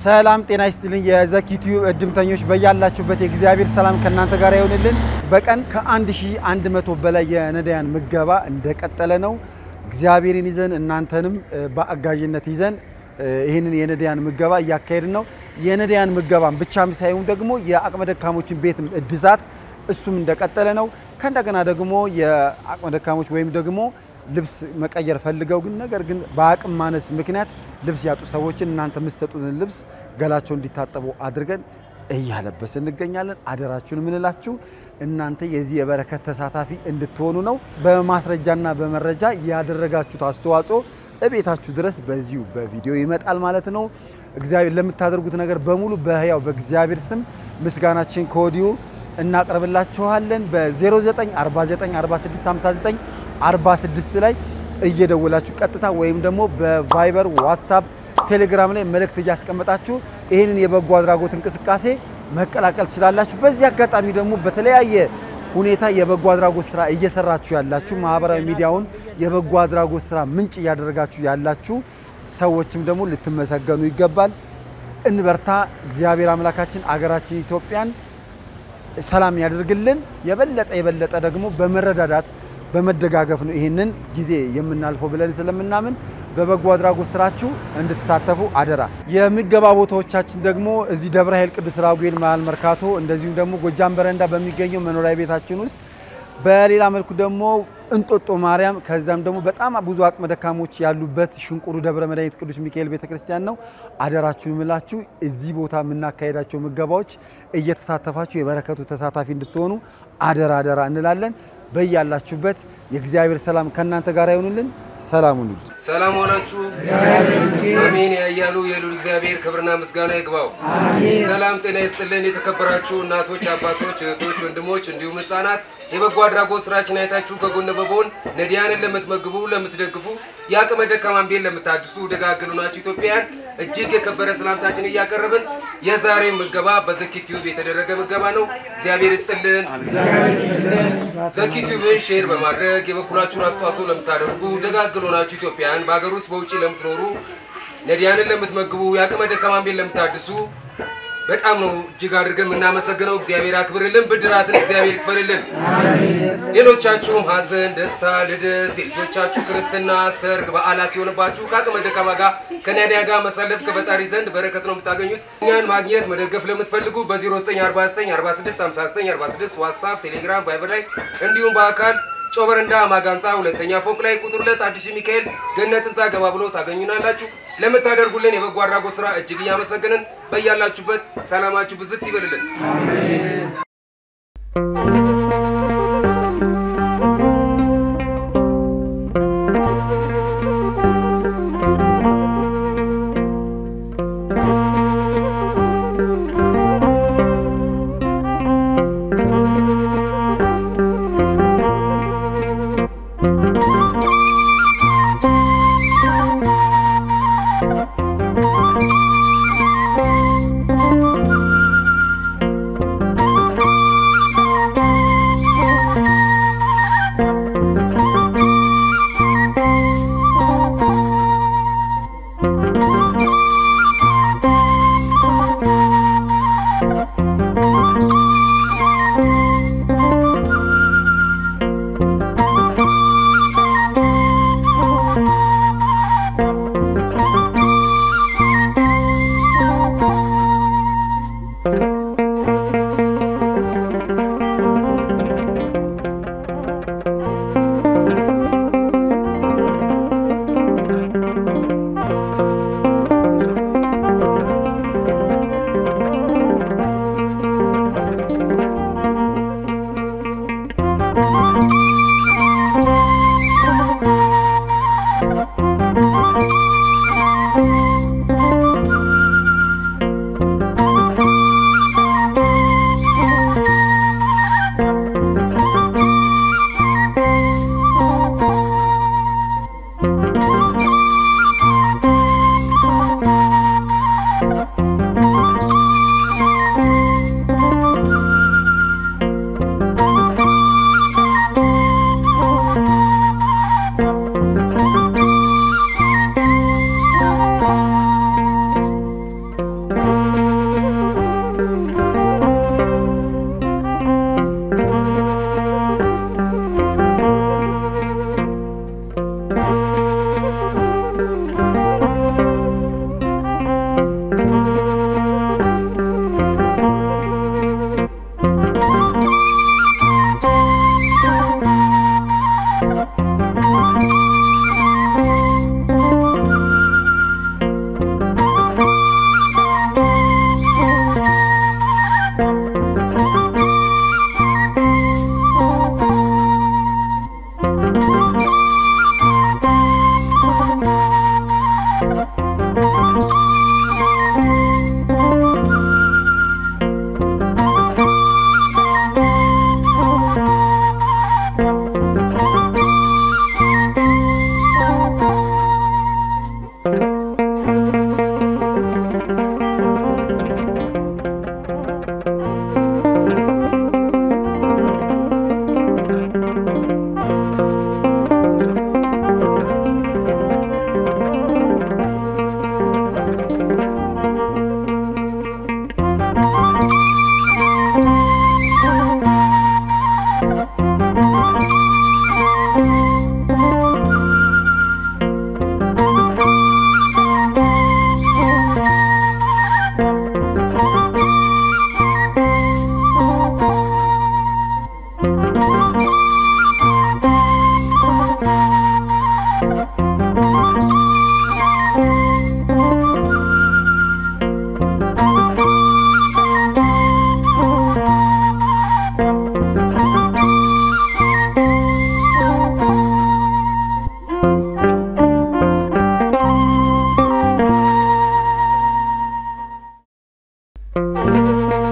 ሰላም ጤና ይስጥልኝ። የዘኪ ቲዩብ እድምተኞች በያላችሁበት የእግዚአብሔር ሰላም ከእናንተ ጋር ይሆንልን። በቀን ከ1100 በላይ የነዳያን ምገባ እንደቀጠለ ነው። እግዚአብሔርን ይዘን እናንተንም በአጋዥነት ይዘን ይህንን የነዳያን ምገባ እያካሄድን ነው። የነዳያን ምገባን ብቻም ሳይሆን ደግሞ የአቅመ ደካሞችን ቤት እድሳት እሱም እንደቀጠለ ነው። ከእንደገና ደግሞ የአቅመ ደካሞች ወይም ደግሞ ልብስ መቀየር ፈልገው ግን ነገር ግን በአቅም ማነስ ምክንያት ልብስ ያጡ ሰዎችን እናንተ የምትሰጡትን ልብስ ገላቸው እንዲታጠቡ አድርገን እያለበስ እንገኛለን። አደራችሁን የምንላችሁ እናንተ የዚህ የበረከት ተሳታፊ እንድትሆኑ ነው። በማስረጃና በመረጃ ያደረጋችሁት አስተዋጽኦ እቤታችሁ ድረስ በዚሁ በቪዲዮ ይመጣል ማለት ነው። እግዚአብሔር ለምታደርጉት ነገር በሙሉ በሕያው በእግዚአብሔር ስም ምስጋናችን ከወዲሁ እናቀርብላችኋለን። በ09494659 46 ላይ እየደወላችሁ ቀጥታ ወይም ደግሞ በቫይበር ዋትሳፕ፣ ቴሌግራም ላይ መልእክት እያስቀመጣችሁ ይህንን የበጎ አድራጎት እንቅስቃሴ መቀላቀል ትችላላችሁ። በዚህ አጋጣሚ ደግሞ በተለያየ ሁኔታ የበጎ አድራጎት ስራ እየሰራችሁ ያላችሁ ማህበራዊ ሚዲያውን የበጎ አድራጎት ስራ ምንጭ እያደረጋችሁ ያላችሁ ሰዎችም ደግሞ ልትመሰገኑ ይገባል። እንበርታ። እግዚአብሔር አምላካችን አገራችን ኢትዮጵያን ሰላም ያደርግልን። የበለጠ የበለጠ ደግሞ በመረዳዳት በመደጋገፍ ነው ይህንን ጊዜ የምናልፈው ብለን ስለምናምን በበጎ አድራጎት ስራችሁ እንድትሳተፉ አደራ። የምገባ ቦታዎቻችን ደግሞ እዚህ ደብረ ኃይል ቅዱስ ራጉኤል መሀል መርካቶ፣ እንደዚሁም ደግሞ ጎጃም በረንዳ በሚገኘው መኖሪያ ቤታችን ውስጥ፣ በሌላ መልኩ ደግሞ እንጦጦ ማርያም፣ ከዛም ደግሞ በጣም ብዙ አቅመ ደካሞች ያሉበት ሽንቁሩ ደብረ መድኃኒት ቅዱስ ሚካኤል ቤተክርስቲያን ነው። አደራችሁን ምላችሁ እዚህ ቦታ የምናካሄዳቸው ምገባዎች እየተሳተፋችሁ የበረከቱ ተሳታፊ እንድትሆኑ አደራ አደራ እንላለን። በያላችሁበት የእግዚአብሔር ሰላም ከእናንተ ጋር ይሆኑልን። ሰላም ሁኑልን። ሰላም ሆናችሁ አሜን ያያሉ የሉል እግዚአብሔር ክብርና ምስጋና ይግባው። ሰላም ጤና ይስጥልን። የተከበራችሁ እናቶች፣ አባቶች፣ እህቶች፣ ወንድሞች እንዲሁም ህጻናት የበጎ አድራጎት ስራችን አይታችሁ ከጎን በጎን ነዲያንን ለምትመግቡ፣ ለምትደግፉ የአቅመ ደካማን ቤት ለምታድሱ ደጋግሉ ናችሁ ኢትዮጵያውያን እጅግ የከበረ ሰላምታችን እያቀረብን የዛሬው ምገባ በዘኪ ቲዩብ የተደረገ ምገባ ነው። እግዚአብሔር ይስጥልን። ዘኪ ቲዩብን ሼር በማድረግ የበኩላችሁን አስተዋጽኦ ለምታደርጉ ደጋግሉ ናችሁ ኢትዮጵያውያን በሀገር ውስጥ በውጭ ለምትኖሩ ነዲያንን ለምትመግቡ የአቅመ ደካማን ቤት ለምታድሱ በጣም ነው እጅግ አድርገን የምናመሰግነው። እግዚአብሔር አክብርልን፣ ብድራትን እግዚአብሔር ይክፈልልን። ሌሎቻችሁም ሀዘን፣ ደስታ፣ ልደት፣ የልጆቻችሁ ክርስትና፣ ሰርግ፣ በዓላት ሲሆንባችሁ ከአቅመ ደካማ ጋር ከነዳያ ጋር መሳለፍ ከፈጣሪ ዘንድ በረከት ነው የምታገኙት። እኛን ማግኘት መደገፍ ለምትፈልጉ በ0949495946 ዋትሳፕ፣ ቴሌግራም፣ ቫይበር ላይ እንዲሁም በአካል ጮበረንዳ ማጋንፃ ሁለተኛ ፎቅ ላይ ቁጥር ሁለት አዲሱ ሚካኤል ገነት ህንፃ ገባ ብሎ ታገኙናላችሁ። ለምታደርጉልን የበጎ አድራጎት ስራ እጅግ እያመሰገንን በያላችሁበት ሰላማችሁ ብዝት ይበልልን። ነው።